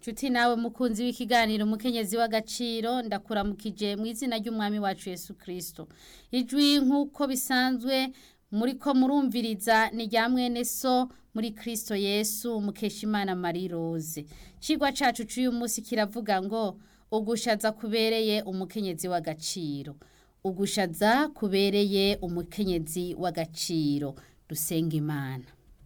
Nshuti nawe mukunzi w'ikiganiro umukenyezi w'agaciro ndakuramukije mu izina ry'umwami wacu Yesu Kristo. Ijwi nk'uko bisanzwe muri ko murumviriza ni rya mwene so muri Kristo Yesu Mukeshimana Marie Rose. Cigwa cacu c'uyu munsi kiravuga ngo ugushaza kubereye umukenyezi w'agaciro. Ugushaza kubereye umukenyezi w'agaciro. Dusenga Imana.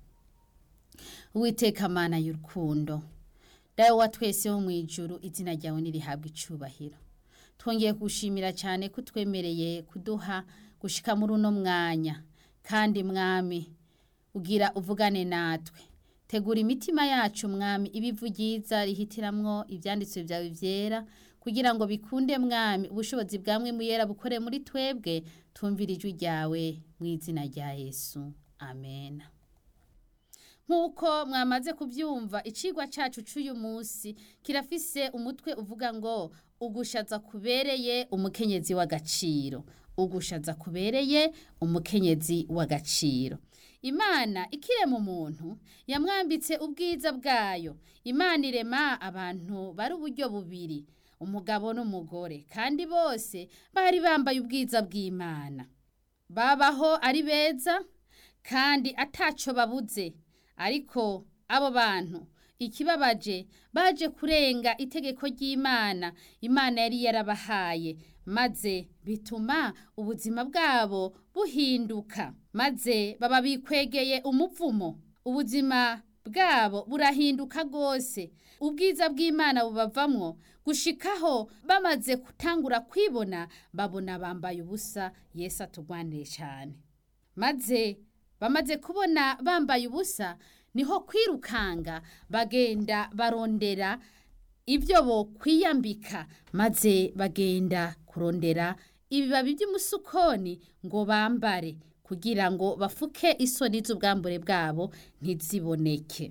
Uwiteka Mana y'urukundo. dawe wa twese wo mu ijuru izina ryawe nirihabwa icubahiro twongeye kugushimira cyane ko twemereye kuduha gushika muri uno mwanya kandi mwami ugira uvugane natwe tegura imitima yacu mwami ibivu ryiza rihitiramwo ibyanditswe byawe byera kugira ngo bikunde mwami ubushobozi bwamwe muyera bukore muri twebwe tumvira ijwi ryawe mu izina rya yesu amen nk'uko mwamaze kubyumva icigwa cyacu cy'uyu munsi kirafise umutwe uvuga ngo ugushaza kubereye umukenyezi w'agaciro ugushaza kubereye umukenyezi w'agaciro imana ikirema umuntu yamwambitse ubwiza bwayo imana irema abantu bari uburyo bubiri umugabo n'umugore kandi bose bari bambaye ubwiza bw'imana babaho ari beza kandi ataco babuze ariko abo bantu ikibabaje baje kurenga itegeko ry'imana imana yari yarabahaye maze bituma ubuzima bwabo buhinduka maze baba bikwegeye umuvumo ubuzima bwabo burahinduka rwose ubwiza bw'imana bubavamwo gushikaho bamaze gutangura kwibona babona bambaye ubusa yesu atugwanire cyane maze bamaze kubona bambaye ubusa niho kwirukanga bagenda barondera ibyo bo kwiyambika maze bagenda kurondera ibibabi by'umusukoni ngo bambare kugira ngo bafuke isoni z'ubwambure bwabo ntiziboneke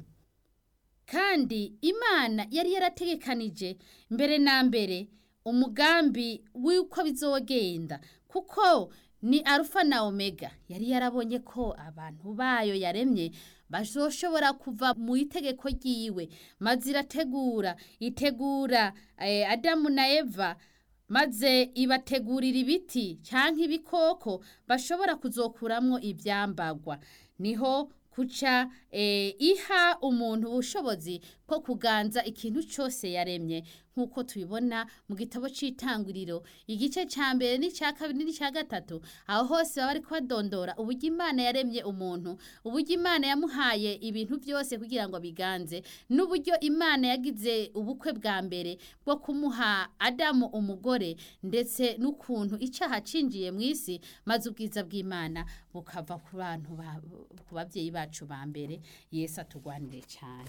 kandi imana yari yarategekanije mbere na mbere umugambi w'uko bizogenda kuko ni arufa na omega yari yarabonye ko abantu bayo yaremye bazoshobora kuva mu itegeko ryiwe maze irategura itegura adamu na eva maze ibategurira ibiti cyangwa ibikoko bashobora kuzokuramwo ibyambagwa niho kuca iha umuntu ubushobozi bwo kuganza ikintu cyose yaremye nk'uko tubibona mu gitabo cy'itanguriro igice cya mbere n'icya kabiri n'icya gatatu aho hose baba bari kubadondora uburyo imana yaremye umuntu uburyo imana yamuhaye ibintu byose kugira ngo biganze n'uburyo imana yagize ubukwe bwa mbere bwo kumuha adamu umugore ndetse n'ukuntu icyaha cinjiye mu isi maze ubwiza bw'imana bukava ku bantu ku babyeyi bacu ba mbere yesu atugwanire cyane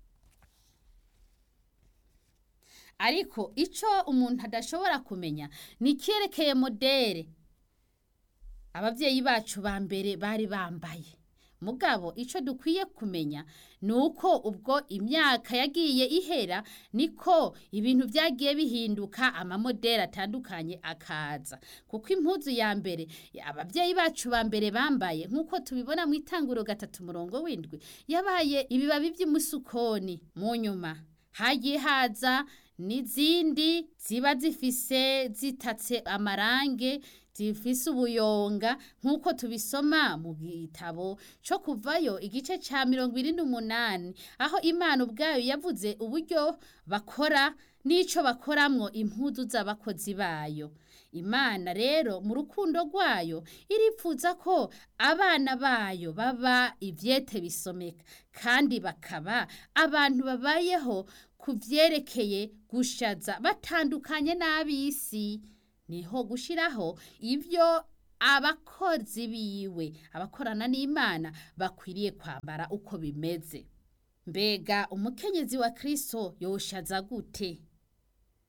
ariko icyo umuntu adashobora kumenya ni icyerekeye modere ababyeyi bacu ba mbere bari bambaye mugabo icyo dukwiye kumenya ni uko ubwo imyaka yagiye ihera niko ibintu byagiye bihinduka amamoderi atandukanye akaza kuko impuzu ya mbere ababyeyi bacu ba mbere bambaye nk'uko tubibona mu itanguro gatatu murongo w'indwi yabaye ibibabi by'umusukoni mu nyuma hagiye haza n'izindi ziba zifise zitatse amarange zifise ubuyonga nk'uko tubisoma mu gitabo cyo kuvayo igice cya mirongo irindwi n'umunani aho imana ubwayo yavuze uburyo bakora n'icyo bakoramwo impuzu z'abakozi bayo imana rero mu rukundo rwayo iripfuza ko abana bayo baba ibyete bisomeka kandi bakaba abantu babayeho ku byerekeye gushaza batandukanye n'ab'isi niho gushyiraho ibyo abakozi biwe abakorana n'imana bakwiriye kwambara uko bimeze mbega umukenyezi wa kirisito yoshaza gute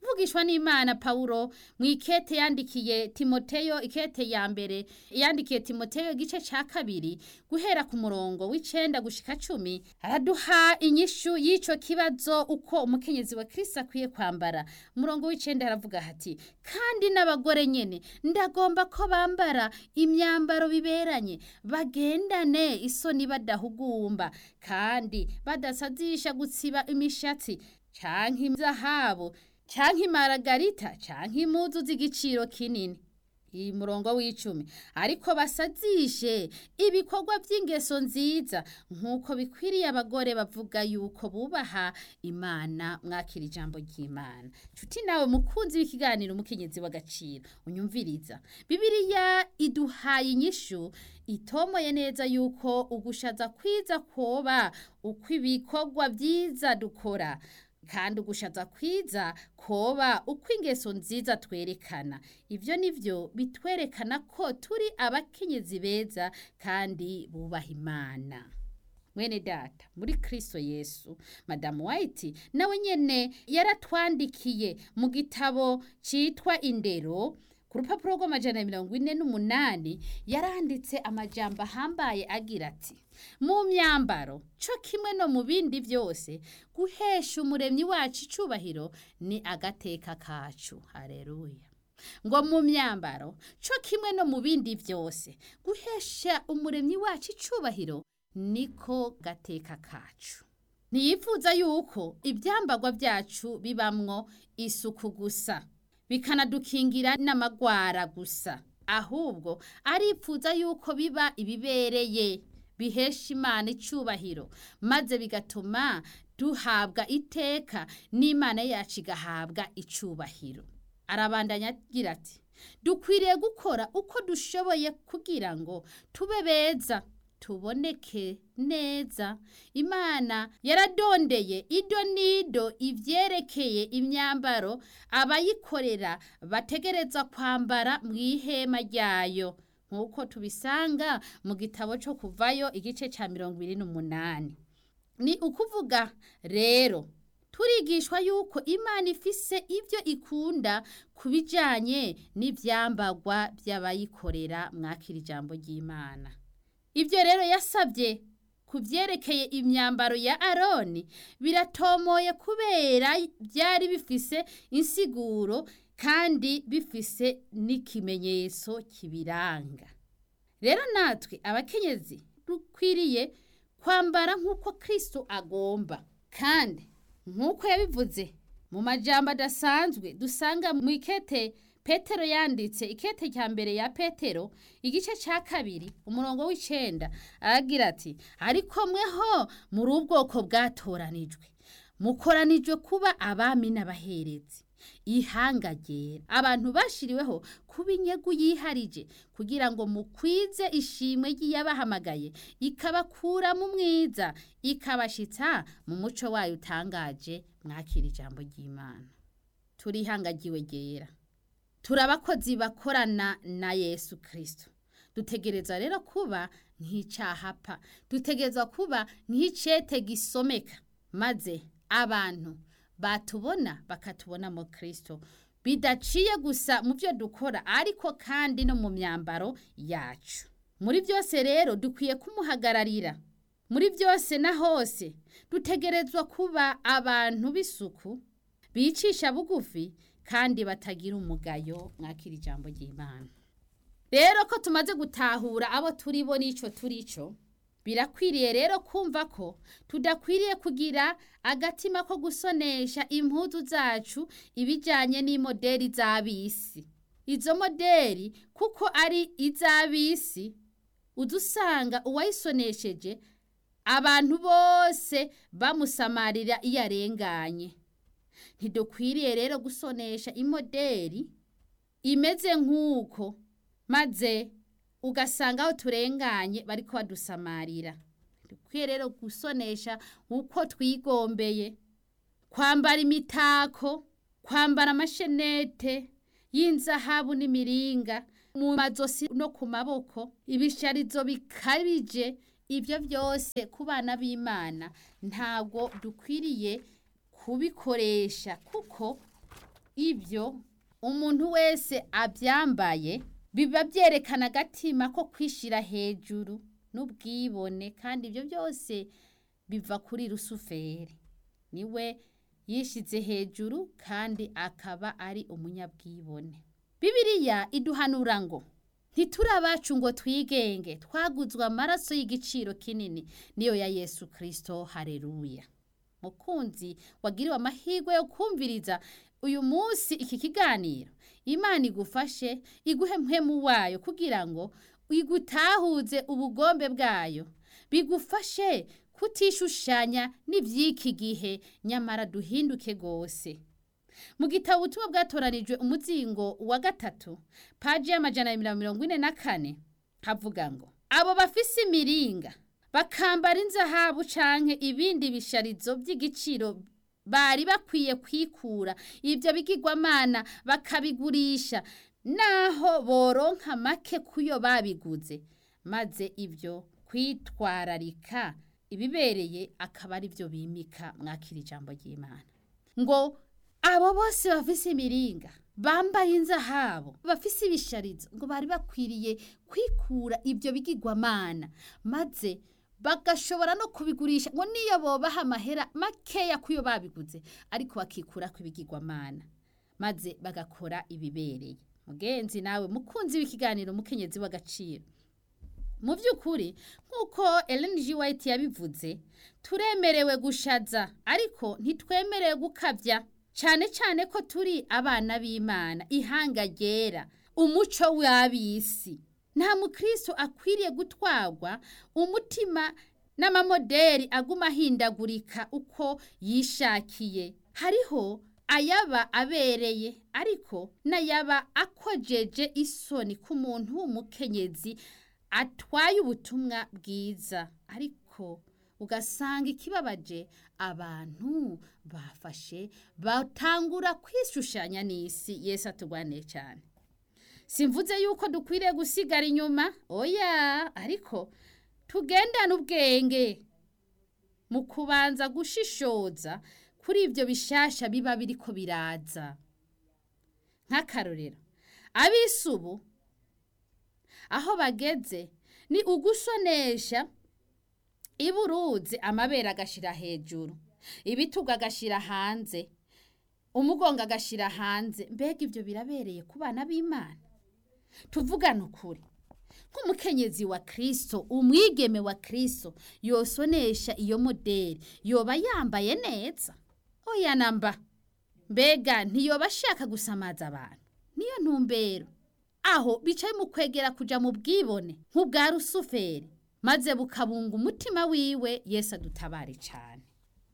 mvugishwa n'imana pawulo mu ikete yandikiye timoteyo ikete ya mbere yandikiye timoteyo igice ca kabiri guhera ku murongo w'icenda gushika cumi araduha inyishu y'ico kibazo uko umukenyezi wa kristo akwiye kwambara umurongo w'icenda aravuga hati kandi n'abagore nyene ndagomba ko bambara imyambaro biberanye bagendane isoni badahugumba kandi badasazisha gutsiba imishatsi canke izahabu canke imaragarita canke impuzu z'igiciro kinini iyi murongo w'icumi ariko basazishe ibikorwa by'ingeso nziza nk'uko bikwiriye abagore bavuga yuko bubaha imana mwakira ijambo ry'imana nshuti nawe mukunzi w'ikiganiro umukenyezi w'agaciro unyumviriza bibiliya iduhaye inyishu itomoye neza yuko ugushaza kwiza koba uko ibikorwa byiza dukora kandi ugushaza kwiza koba uko ingeso nziza twerekana ibyo nivyo bitwerekana ko turi abakenyezi beza kandi bubaha imana mwene data muri kristo yesu madamu white nawe nyene yaratwandikiye mu gitabo citwa indero ku rupapuro rw'amajana mirongo ine n'umunani yaranditse amajambo ahambaye agira ati mu myambaro co kimwe no mu bindi byose guhesha umuremyi wacu icubahiro ni agateka kacu hareruya ngo mu myambaro co kimwe no mu bindi byose guhesha umuremyi wacu icubahiro niko gateka kacu ntiyifuza yuko ibyambagwa byacu bibamwo isuku gusa bikanadukingira n'amagwara gusa ahubwo aripfuza yuko biba ibibereye bihesha imana icubahiro maze bigatuma duhabwa iteka n'imana yacu igahabwa icubahiro arabandanya agira ati dukwiriye gukora uko dushoboye kugira ngo tube beza tuboneke neza imana yaradondeye ido nido ivyerekeye imyambaro abayikorera bategereza kwambara mu ihema ryayo nk'uko tubisanga mu gitabo cyo kuvayo igice cya mirongo ibiri n'umunani ni ukuvuga rero turigishwa yuko imana ifise ibyo ikunda ku bijyanye n'ibyambagwa by'abayikorera mwakira ijambo ry'imana ibyo rero yasabye ku byerekeye imyambaro ya aroni biratomoye kubera byari bifise insiguro kandi bifise n'ikimenyetso kibiranga rero natwe abakenyezi dukwiriye kwambara nk'uko kirisito agomba kandi nk'uko yabivuze mu majambo adasanzwe dusanga mu ikete petero yanditse ikete cya mbere ya petero igice cya kabiri umurongo w'icenda aragira ati ariko mweho muri ubwoko bwatoranijwe mukoranijwe kuba abami n'abaherezi ihanga ryera abantu bashiriweho kuba inyegu yiharije kugira ngo mukwize ishimwe ry'iyabahamagaye ikabakura mu mwiza ikabashitsa mu muco wayo utangaje mwakira ijambo ry'imana turihangagiwe ryera turi abakozi bakorana na yesu kirisito dutegereza rero kuba nk'icyahapa dutegereza kuba nk'icete gisomeka maze abantu batubona bakatubona mu kirisito bidaciye gusa mu byo dukora ariko kandi no mu myambaro yacu muri byose rero dukwiye kumuhagararira muri byose na hose dutegerezwa kuba abantu b'isuku bicisha bugufi kandi batagira umugayo mwakira ijambo ry'imana rero ko tumaze gutahura abo turi bo n'icyo turi cyo birakwiriye rero kumva ko tudakwiriye kugira agatima ko gusonesha impuzu zacu ibijyanye n'imoderi z'abisi izo moderi kuko ari iz'abisi udusanga uwayisonesheje abantu bose bamusamarira iyo arenganye ntidukwiriye rero gusonesha imoderi imeze nk'uko maze ugasanga aho turenganye bari badusamarira dukwiye rero gusonesha uko twigombeye kwambara imitako kwambara amashenete y'inzahabu n'imiringa mu mazosi no ku maboko ibisharizo bikabije ibyo byose ku bana b'imana ntabwo dukwiriye kubikoresha kuko ibyo umuntu wese abyambaye biba byerekana agatima ko kwishyira hejuru n'ubwibone kandi ibyo byose biva kuri rusuferi niwe yishyize hejuru kandi akaba ari umunyabwibone bibiriya iduhanura ngo ntituri abacu ngo twigenge twaguzwe amaraso y'igiciro kinini niyo ya yesu kirisito hareruya mukunzi wagiriwe amahirwe yo kumviriza uyu munsi iki kiganiro imana igufashe iguhe mpemu wayo kugira ngo igutahuze ubugombe bwayo bigufashe kutishushanya n'iby'iki gihe nyamara duhinduke rwose mu gitabo ubutumwa bwatoranijwe umuzingo wa gatatu paji y'amajana ya mirongo ine na kane havuga ngo abo bafise imiringa bakambara inzahabu canke ibindi bisharizo by'igiciro bari bakwiye kwikura ibyo bigirwamana bakabigurisha naho boronka make kuyo babiguze maze ibyo kwitwararika ibibereye akaba ari byo bimika mwakira ijambo ry'imana ngo abo bose bafise imiringa bambaye inzahabu bafise ibisharizo ngo bari bakwiriye kwikura ibyo bigirwamana maze bagashobora no kubigurisha ngo niyo bobaha amahera makeya kuyo babiguze ariko bakikura ku bigirwamana maze bagakora ibibereye mugenzi nawe mukunzi w'ikiganiro mukenyezi w'agaciro mu by'ukuri nk'uko Ellen G. White yabivuze turemerewe gushaza ariko ntitwemerewe gukabya cyane cyane ko turi abana b'imana ihanga ryera umuco w'ab'isi nta mukristo akwiriye gutwarwa umutima n'amamoderi aguma ahindagurika uko yishakiye hariho ayaba abereye ariko n'ayaba akojeje isoni ku muntu w'umukenyezi atwaye ubutumwa bwiza ariko ugasanga ikibabaje abantu bafashe batangura kwishushanya n'isi yesu atugwane cyane simvuze yuko dukwiriye gusigara inyuma oya ariko tugendane ubwenge mu kubanza gushishoza kuri ibyo bishasha biba biriko biraza nk'akarorero ab'isi ubu aho bageze ni ugusonesha iburuzi amabere agashira hejuru ibitugu agashira hanze umugongo agashira hanze mbega ibyo birabereye ku bana b'imana tuvugane ukuri nk'umukenyezi wa kirisito umwigeme wa kirisito yosonesha iyo moderi yoba yambaye neza oya namba mbega ntiyoba ashaka gusamaza abantu niyo ntumbero aho bicaye mu kwegera kuja mu bwibone nk'ubwa rusuferi maze bukabunga umutima wiwe yesu adutabare cyane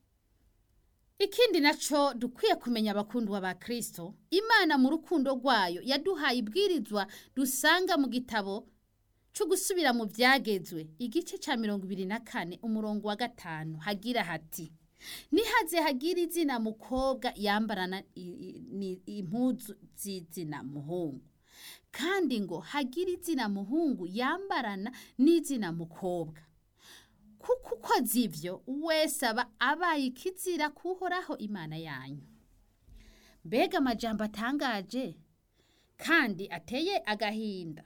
ikindi naco dukwiye kumenya abakundwa ba kristo imana mu rukundo rwayo yaduhaye ibwirizwa dusanga mu gitabo cyo gusubira mu byagezwe igice cya mirongo ibiri na kane umurongo wa gatanu hagira hati nihaze hagira izina mukobwa yambarana impuzu z'izina muhungu kandi ngo hagire izina muhungu yambarana n'izina mukobwa kuko ukoze ibyo wese aba abaye ikizira kuhoraho imana yanyu mbega amajambo atangaje kandi ateye agahinda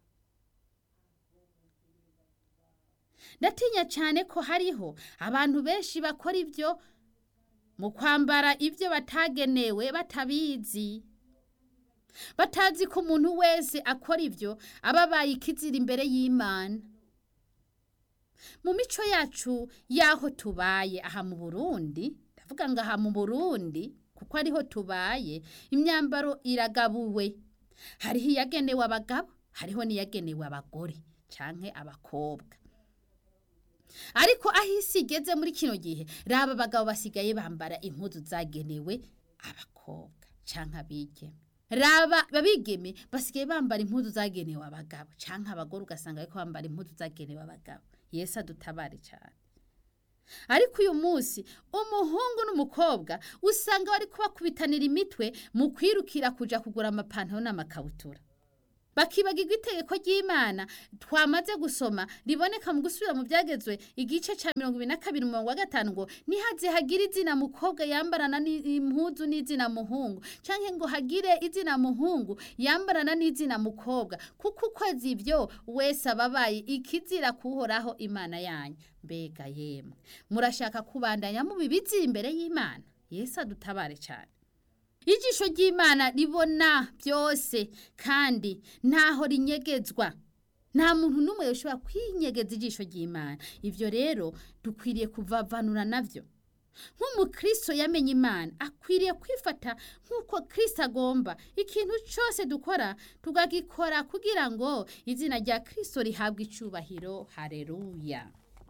ndatinya cyane ko hariho abantu benshi bakora ibyo mu kwambara ibyo batagenewe batabizi batazi ko umuntu wese akora ibyo aba abaye ikizira imbere y'imana mu mico yacu y'aho tubaye aha mu burundi ndavuga ngo aha mu burundi kuko ariho tubaye imyambaro iragabuwe hariho iyagenewe abagabo hariho n'iyagenewe abagore cyangwa abakobwa ariko aho isi igeze muri kino gihe raba abagabo basigaye bambara impuzu zagenewe abakobwa cyangwa abigeme raba babigeme basigaye bambara impuzu zagenewe abagabo cyangwa abagore ugasanga ariko bambara impuzu zagenewe abagabo yesu adutabare cyane ariko uyu munsi umuhungu n'umukobwa usanga bari kubakubitanira imitwe mu kwirukira kujya kugura amapantaro n'amakabutura bakibagirwa itegeko ry'imana twamaze gusoma riboneka mu gusubira mu byagezwe igice cya mirongo ibiri na kabiri umurongo wa gatanu ngo nihaze hagire izina mukobwa yambarana n'impuzu n'izina muhungu cyangwa ngo hagire izina muhungu yambarana n'izina mukobwa kuko ukwezi ibyo wese aba abaye ikizira kuhoraho imana yanyu mbega yemwe murashaka kubandanya mubibizi imbere y'imana yesu adutabare cyane ijisho ry'imana ribona byose kandi ntaho rinyegezwa nta muntu n'umwe ushobora kwinyegeza ijisho ry'imana ibyo rero dukwiriye kuvavanura nabyo nk'umukristo yamenye imana akwiriye kwifata nk'uko kirisito agomba ikintu cyose dukora tugagikora kugira ngo izina rya kirisito rihabwe icyubahiro hareruya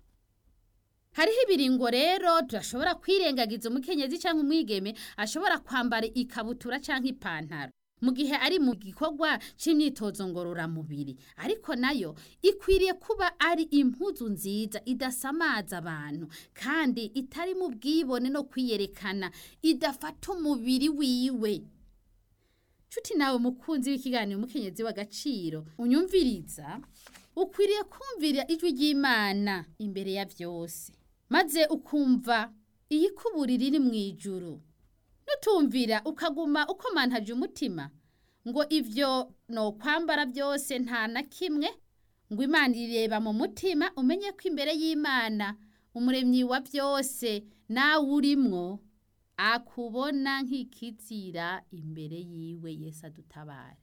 hariho ibiringo rero turashobora kwirengagiza umukenyezi cyangwa umwigeme ashobora kwambara ikabutura cyangwa ipantaro mu gihe ari mu gikorwa cy'imyitozo ngororamubiri ariko nayo ikwiriye kuba ari impuzu nziza idasamaza abantu kandi itari mu bwibone no kwiyerekana idafata umubiri wiwe nshuti nawe mukunzi w'ikiganiro umukenyezi w'agaciro unyumviriza ukwiriye kumvira ijwi ry'imana imbere ya byose maze ukumva iyikuburira iri mu ijuru nutumvira ukaguma ukomantaje umutima ngo ibyo no kwambara byose nta na kimwe ngo imana ireba mu mutima umenye ko imbere y'imana umuremyi wa byose nawe urimwo akubona nk'ikizira imbere yiwe Yesu adutabare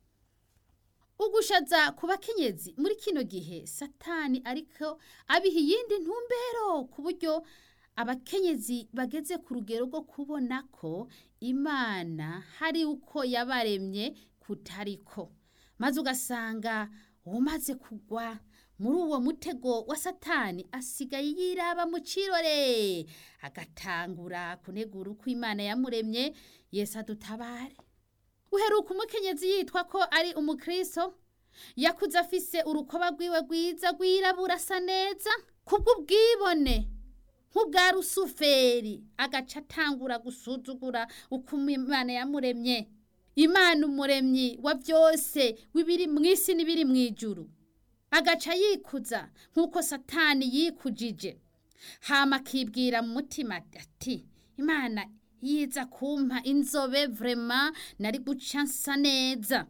ugushaza ku bakenyezi muri kino gihe satani ariko abiha iyindi ntumbero ku buryo abakenyezi bageze ku rugero rwo kubona ko imana hari uko yabaremye kutariko maze ugasanga umaze kugwa muri uwo mutego wa satani asigaye yiraba mu kirore agatangura kunegura uko imana yamuremye Yesu adutabare uheruka umukenyezi yitwa ko ari umukristo yakuze afise urukoba rwiwe rwiza rwirabura asa neza kubw'ubwibone nk'ubwa rusuferi agaca atangura gusuzugura uko imana yamuremye imana umuremyi wa byose w'ibiri mu isi n'ibiri mu ijuru agaca yikuza nk'uko satani yikujije hama akibwira mu mutima ati imana yiza kumpa inzobe vrema nari guca nsa neza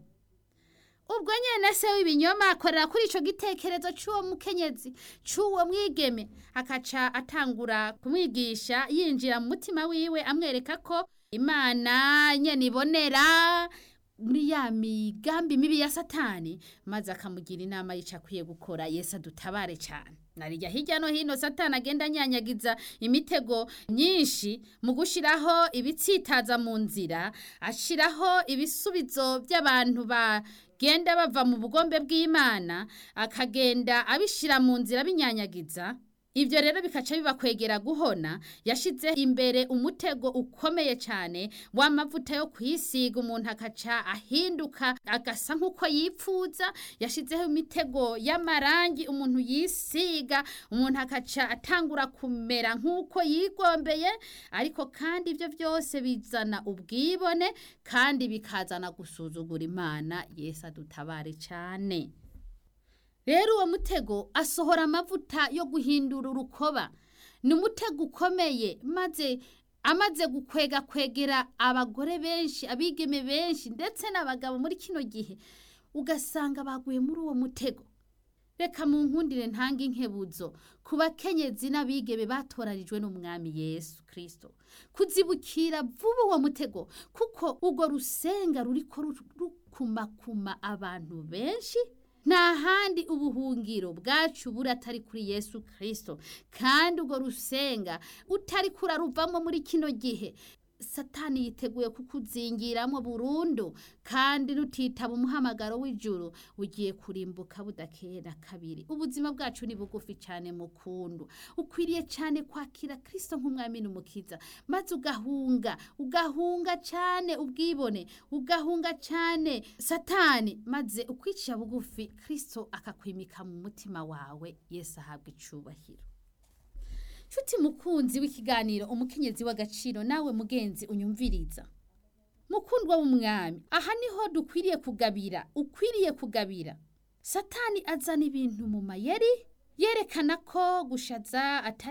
ubwo nyene se w'ibinyoma akorera kuri ico gitekerezo c'uwo mukenyezi c'uwo mwigeme akaca atangura kumwigisha yinjira mu mutima wiwe amwereka ko imana nyene ibonera muri ya migambi mibi ya satani maze akamugira inama yica akwiye gukora yesu adutabare cyane narijya hirya no hino satani agenda anyanyagiza imitego myinshi mu gushyiraho ibitsitaza mu nzira ashyiraho ibisubizo by'abantu bagenda bava mu bugombe bw'imana akagenda abishyira mu nzira binyanyagiza ibyo rero bikaca bibakwegera guhona yashyize imbere umutego ukomeye cyane w'amavuta yo kwisiga umuntu akaca ahinduka agasa nk'uko yipfuza yashyizeho imitego y'amarangi umuntu yisiga umuntu akaca atangura kumera nk'uko yigombeye ariko kandi ibyo byose bizana ubwibone kandi bikazana gusuzugura imana yesu adutabare cyane rero uwo mutego asohora amavuta yo guhindura urukoba ni umutego ukomeye maze amaze gukwega kwegera abagore benshi abigeme benshi ndetse n'abagabo muri kino gihe ugasanga baguye muri uwo mutego reka mu nkundire ntanga inkebuzo ku bakenyezi n'abigeme batoranijwe n'umwami yesu kirisito kuzibukira vuba uwo mutego kuko urwo rusenga ruriko rukumakuma abantu benshi nta handi ubuhungiro bwacu buri atari kuri yesu kirisito kandi urwo rusenga utari kuraruvamo muri kino gihe satani yiteguye kukuzingiramo burundu kandi nutitaba umuhamagaro w'ijuru ugiye kurimbuka budakera kabiri ubuzima bwacu ni bugufi cyane mukundu ukwiriye cyane kwakira kirisito nk'umwami n'umukiza maze ugahunga ugahunga cyane ubwibone ugahunga cyane satani maze ukwicisha bugufi kirisito akakwimika mu mutima wawe yesu ahabwa icubahiro nshuti mukunzi w'ikiganiro umukenyezi w'agaciro nawe mugenzi unyumviriza mukundwa w'umwami aha niho dukwiriye kugabira ukwiriye kugabira satani azana ibintu mu mayeri yerekana ko gushaza atari